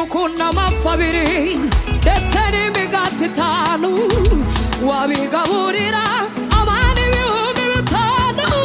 kunama abiri ndetse n'imigati itanu wabigaburira abana ibihumbi bitanu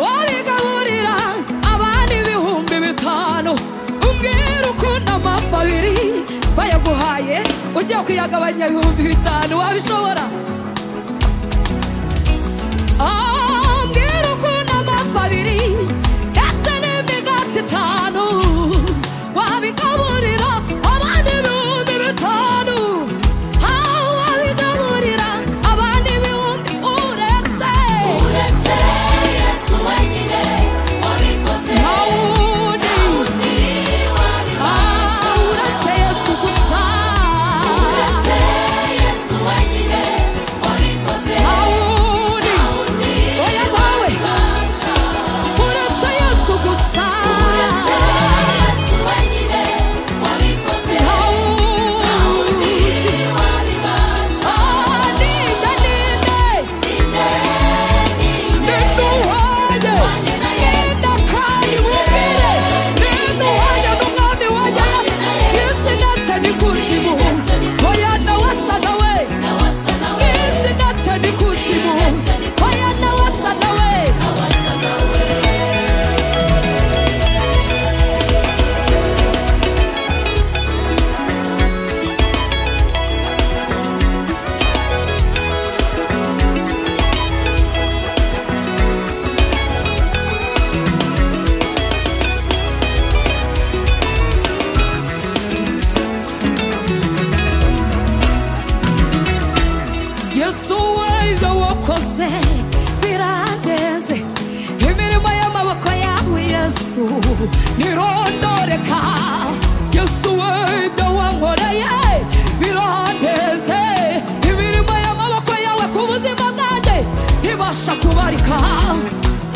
wabigaburira abana ibihumbi bitanu umbwira ukunda amafi abiri bayaguhaye ugiye kuyagabanya ibihumbi bitanu wabishobora Ah, mbwira ukuntu amafi abiri ndetse n'imigati itanu wabigaburira abana ibihumbi bitanu Ah, wabigaburira abana ibihumbi uretse uretse yesu wenyine wabikoze nta wundi undi Ah, wabibasha uretse yesu gusa uretse yesu wenyine wabikoze nta wundi undi oya nawe wabibasha uretse yesu gusa uretse yesu wenyine wabikoze nta undi wundi wabibasha Ah, ninde ninde inde inde Ninduhanye, wanjye na yesu ndakari mubwire, ninduhanye n'umwami wanjye Yesu, isi ndetse n'ikuzimu, oya nawe asa nawe, nawe asa nawe isi ndetse n'ikuzimu, oya nawe asa nawe. nawe asa nawe yesu wenda wakoze birandenze imirimo y'amaboko yawe yesu ntirondoreka yesu wenda wankoreye birandenze imirimo y'amaboko yawe ku buzima bwanjye ntibasha kubarika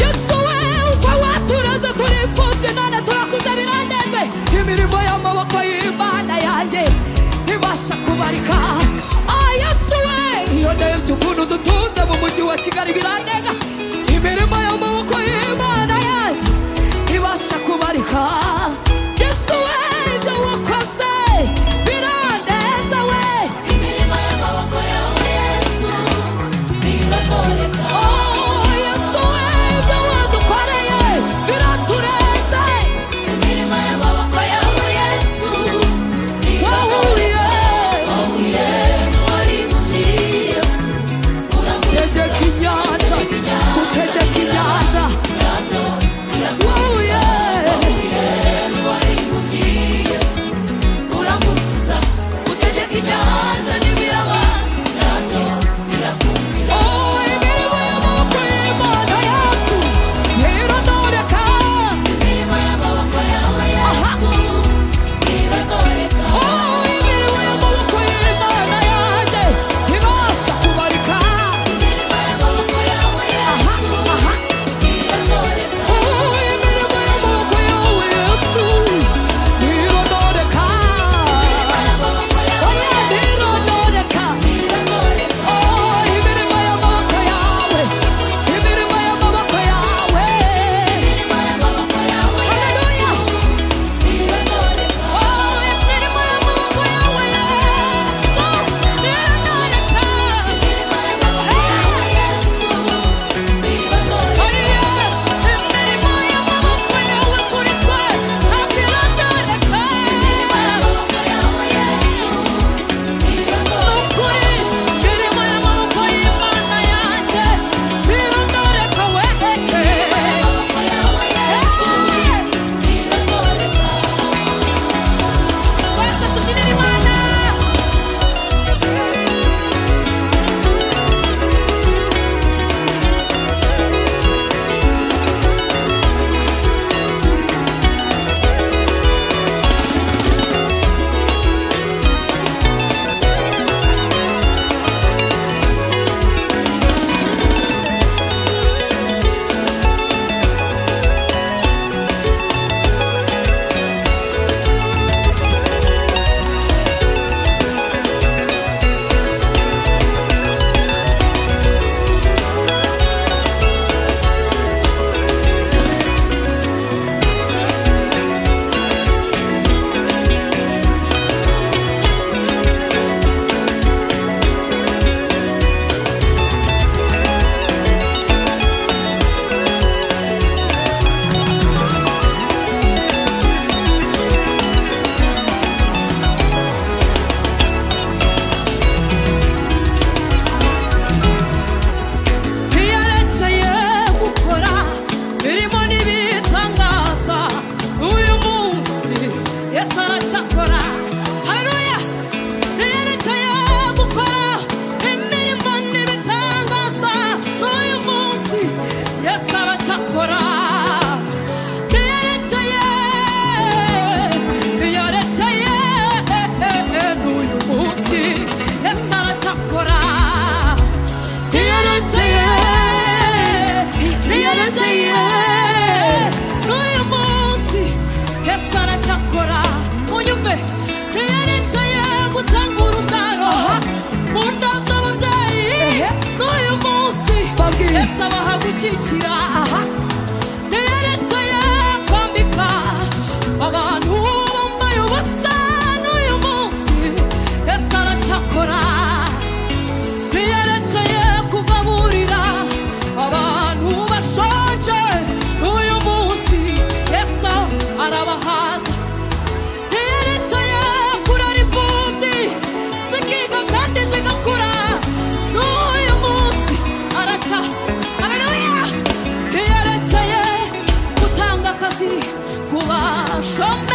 yesu wumva watureze turi imfubyi none turakuze birandenze imirimo y'amaboko y'imana yanjye ntibasha kubarika ah yesu we iyo ndebye ukuntu dutunze mu mujyi wa kigali birandenga imirimo y'amaboko y'imana yanjye ntibasha kubarika yesu we ibyo wakoze birandenze we imirimo y'amaboko yawe yesu biradoreka Oh, yesu wenda wadukoreye biraturenze imirimo y'amaboko yawe yesu wahuye wahuye n'uwari muri yesu uramukiza tegeka inyanja utegeka inyanja nabyo biradoreka wahuye yesu aracyakora haleluya yerekeye gukora imirimo n'ibitangaza n'uyu munsi yesu aracyakora yerekeye yerekeye n'uyu munsi yesu aracyakora yerekeye yerekeye n'uyu munsi yesu aracyakora munyumve yerekeye gutanga urubyaro mu nda z'ababyeyi n'uyu munsi yesu abahagukikira yerekeye kwambika abantu bambaye ubusa n'uyu munsi yesu aracyakora yerekeye kugaburira abantu bashonje uyu munsi yesu arabahaza yerekeye kurara imfubyi zikiga kandi zigakura n'uyu munsi arashya haleluya yerekeye gutanga akazi ku bashombe